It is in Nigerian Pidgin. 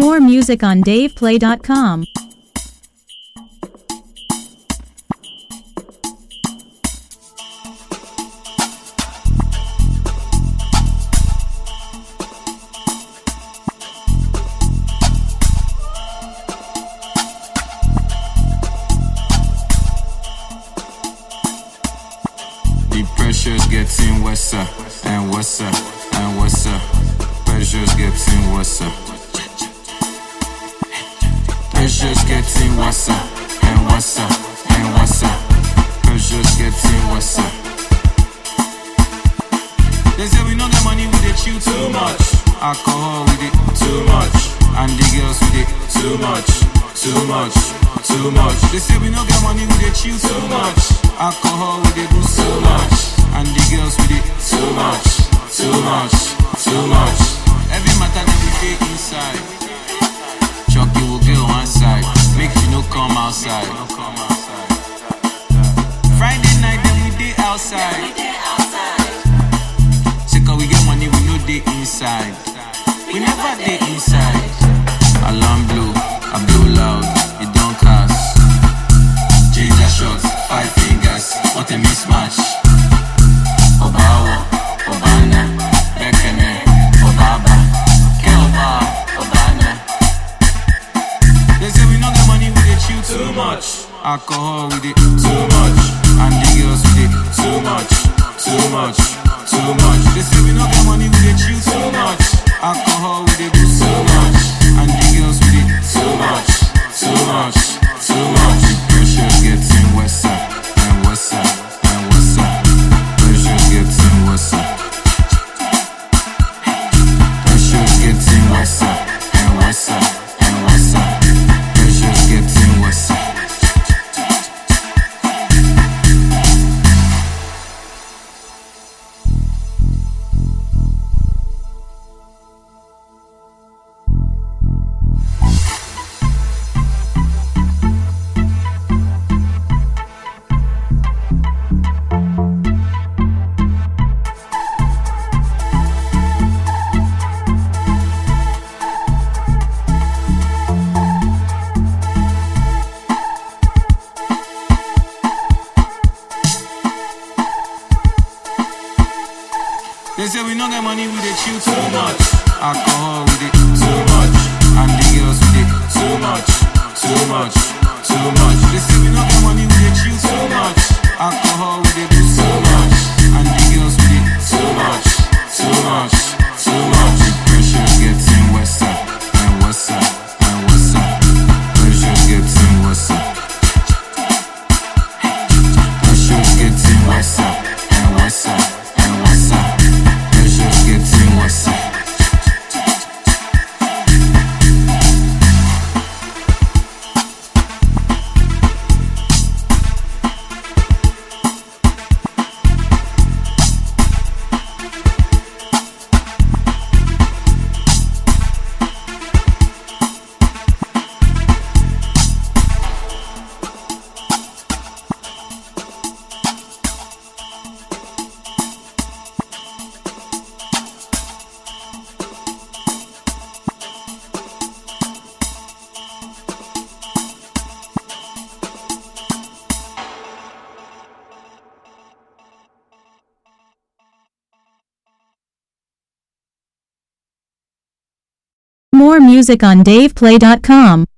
More music on DavePlay.com. The pressure's getting worse uh, and worse uh, and worse. uh. Pressure's getting worse. uh. Pressure's getting worse uh, and worse uh, and worse. uh. Pressure's getting worse. uh. They say we know the money we dey chew too much. Alcohol we dey too much, and the girls we dey too much, too much, too much. They say we no get money we dey chew too much. Alcohol we dey do so much, and the girls we dey too much, too much, too much. Every matter that we dey inside. Chucky will go one side, make you no come outside. Friday night then we dey outside. Say cause we get money, we know they inside. We never dey inside. Alarm blow, I blow loud, it don't cast. Ginger shots, five fingers, what a mismatch. Obawa, Obana, Bekene, Obaba, Kelba, Obana. They say we no get money, we dey chew too much. Alcohol, we dey too much. And the girls, we dey too much, too much, too much. They say we no get money, we dey chew too much. Alcohol, we dey do so much. And the girls, we dey too much, too much, too much. The pressure's getting worse and worse and worse. Pressure's getting worse. Pressure's getting worse and worse and worse. Pressure's getting worse. They say we no get money, we dey chew too much. Alcohol, we dey too much. And the girls, we dey too much, too much, too much. They say we no get money, we dey chew too much. Alcohol, we dey do so much. And the girls, we dey too much, too much, too much. The pressure's getting worse and worse and worse. Pressure's getting worse. Pressure's getting worse and worse and worse. Pressure's getting worse. More music on DavePlay.com.